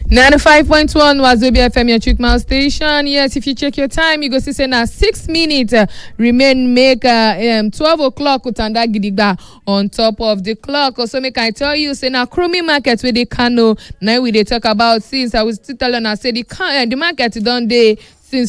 95.1 Wazobia FM, your Chick Mile station. Yes, if you check your time, you go see say na six minutes uh, remain make uh, um, 12 o'clock Utanda Gidigba on top of the clock. Also, make I tell you, say na Krumi market where they Kano. Now we they talk about since I was still telling I say the, uh, the market done day since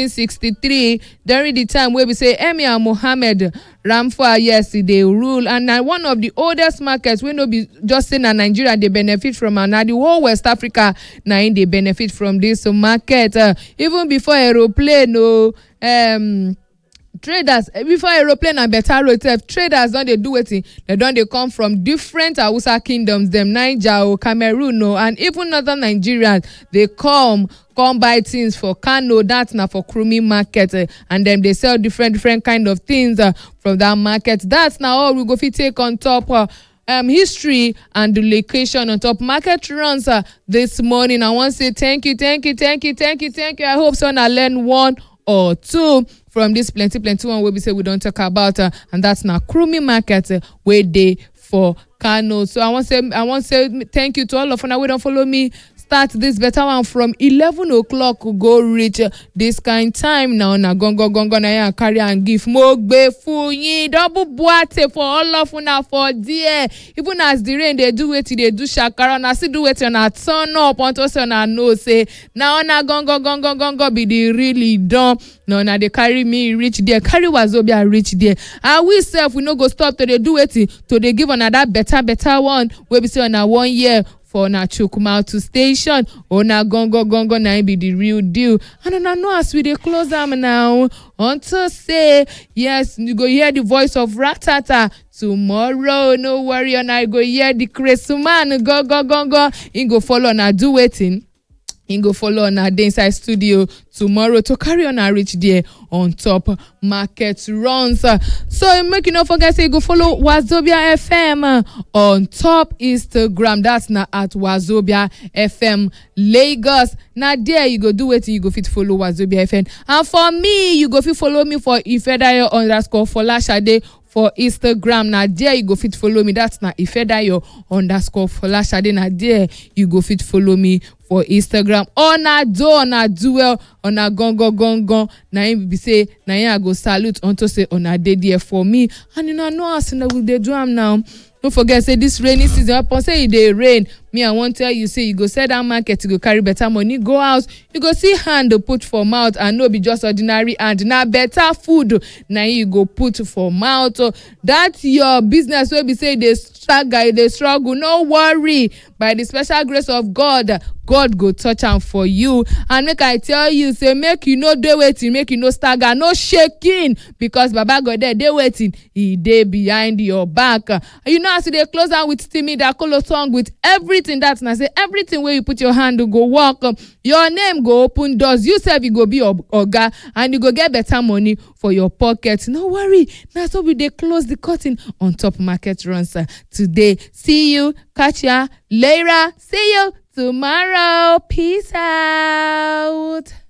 1463 during the time wey be say emir mohammed ramfa yes e dey rule and na one of the oldest markets wey no be just say na nigeria dey benefit from am na the whole west africa na im dey benefit from dis market uh, even before aeroplane o um, traders before aeroplane and better road sef traders don dey do wetin dem don dey come from different hausa kingdoms dem niger o cameroon o and even northern nigerians dey come come buy things for kano that na for krumi market uh, and dem dey sell different different kind of things uh, from that market that na all we go fit take on top uh, um, history and the location on top market runs uh, this morning i wan say thank you thank you thank you thank you thank you i hope say una learn one or two from this plenty plenty one wey be say we don talk about uh, and that's na krumi market uh, wey dey for kano so i wan say i wan say thank you to all of una wey don follow me start this better one from eleven o'clock go reach uh, this kind time na una gangan gangan na yan carry am give mo gbe fun yin double buate for all of una for there even as the rain dey do wetin dey do shakara una still do wetin una turn up unto say una know say na una gangan gangan gangan be the really don na una dey carry me reach there carry wazobia reach there and we sef we no go stop to dey do wetin to dey give una that better better one wey be say una wan hear for una chukwumautu station una gangan gangan na im be the real deal and una know as we dey close am now unto say yes you go hear the voice of ratata tomorrow no worry una go hear the cresuman gangan gangan im go follow una do wetin im go follow una dey inside studio tomorrow to carry una reach there on top market runs so make you no forget say you go follow wazobia fm on top instagram that's na at wazobia fm lagos na there you go do wetin you go fit follow wazobia fm and for me you go fit follow me for ifedayo underscore folashade for instagram na there you go fit follow me that's na ifedayo underscore folashade na there you go fit follow me for instagram una do una do well una gangan gangan na im be say na im i go salute unto say una dey there for me and una know as una go dey do am now no forget say this rainy season upon say e dey rain me i wan tell you say you go sell that market you go carry better money go house you go see hand put for mouth and no be just ordinary hand na better food na you go put for mouth that your business wey be say e dey struggle e dey struggle no worry by the special grace of god god go touch am for you and make i tell you say make you no dey wetin make you no stagger no shaking because baba godey dey wetin e dey behind your back you know as you dey close am with timi dakolo song with everything that na say everything wey you put your hand go work your name go open doors you sef you go be oga and you go get better money for your pocket no worry na so we dey close the curtain on top market runs today see you catch ya later see you tomorrow peace out.